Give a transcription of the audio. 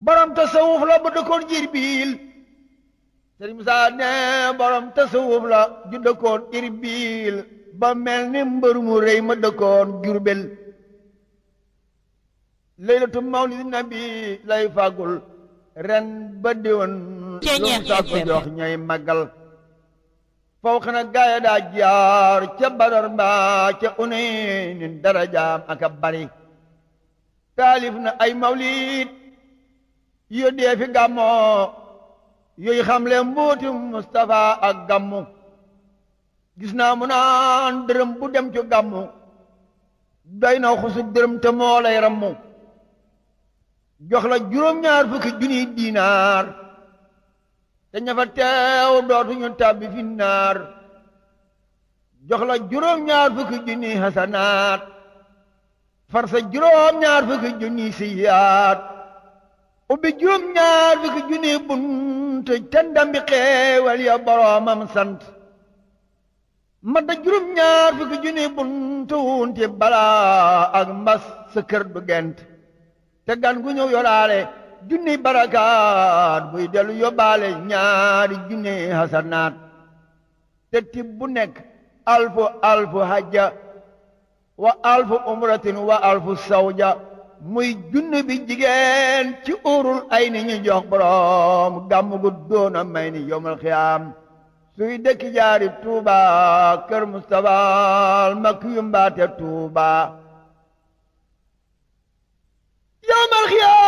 borom tasawuf la bu dëkkoon Jirbil Sëriñ Musaa ne borom tasawuf la ju dëkkoon Irbil ba mel ni mbër mu rëy ma dëkkoon Jurbel laylatu mawlid nabi lay fàggul ren ba déwén lu mu sàkku jox ñay màggal faw xana gaaya daa jaar ca Badar mbaa ca Unaynin darajaam ak a bari taalif na ay mawlid yo dee fi gàmmoo yooyu xamle mbooti Mustafa ak gàmmu gis naa mu naan dërëm bu dem ci gàmmu doy na xusu dërëm te moo lay rammu jox la juróom-ñaar fukki junniy diinaar te ña fa teew dootuñu tàbbi fi naar jox la juróom-ñaar fukki junniy hasanaat far sa juróom-ñaar fukki junniy siyaat ubbi juróom-ñaar fukki junniy bunt te ndambi xeewal ya boroomam sant madda juróom-ñaar fukki junniy bunt wunti balaa ak mbas sa kër du gent te gan gu ñëw yoraale junni barakaat buy dellu yóbbaale ñaari junni hasanaat te tib bu nekk alfu alfu hajja wa alfu umratin wa alfu sawja muy junni bi jigéen ci urul ay ni ñu jox borom gàmm gu doona may ni yomal xiyaam suy dëkk jaari tuuba kër Mustafa makki yu mbaate tuuba yawmal xiyaam